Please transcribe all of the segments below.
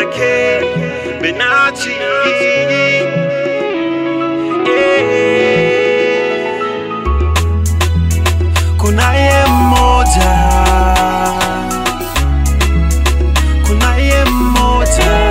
pekee Benachi yeah. Kunaye mmoja, kunaye mmoja.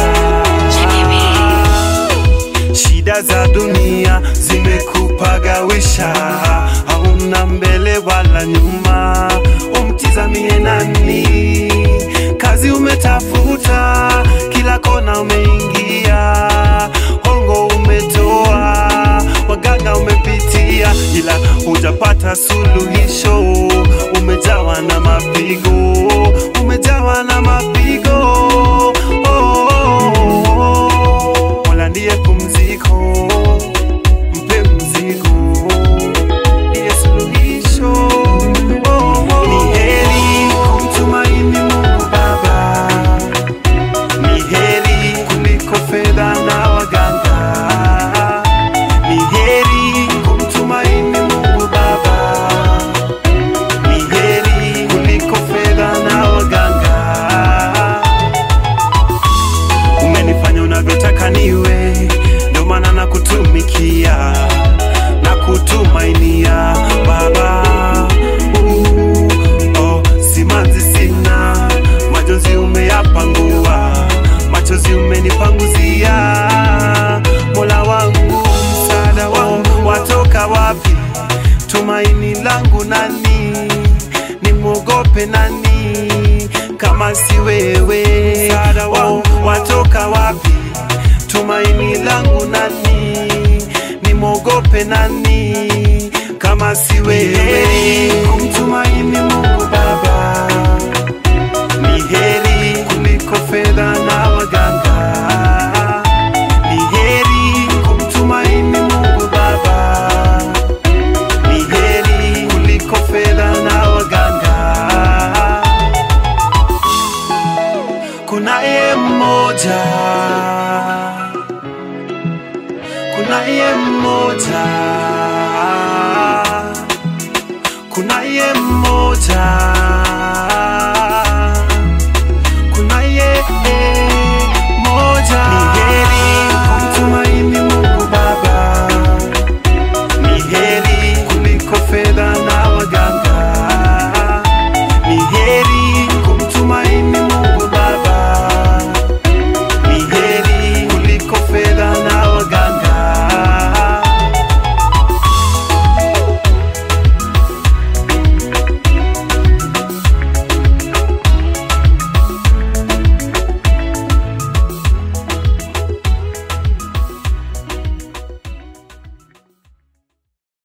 Shida za dunia zimekupagawisha, hauna mbele wala nyuma, umtizamie nani? Kazi umetafuta, kila kona umeingia, hongo umetoa, waganga umepitia, ila hujapata suluhisho. Umejawa na mapigo, umejawa na mapigo. Oh, oh, oh, oh. Mola ndiye pumziko, mpe mzigo, ndiye suluhisho. Oh, oh. Ni heri kumtumaini Mungu Baba, ni heri kuliko fedha na waganga. Ni heri kumtumaini Mungu Baba, ni heri kuliko fedha na waganga. Umenifanya unavyotaka niwe, ndio maana nakutumikia na kutumainia Baba. Uh, oh, simanzi sina, majonzi umeyapangua, machozi umenipanguzia. Mola wangu, msaada wangu watoka wapi? Tumaini langu nani? Nimwogope nani kama si wewe? Msaada wangu watoka wapi? Tumaini langu nani? Nimwogope nani kama si wewe? Kumtumaini Mungu Baba ni heri kuliko fedha na waganga. Ni heri kumtumaini Mungu Baba, ni heri kuliko fedha na waganga. Kunaye mmoja, kunaye mmoja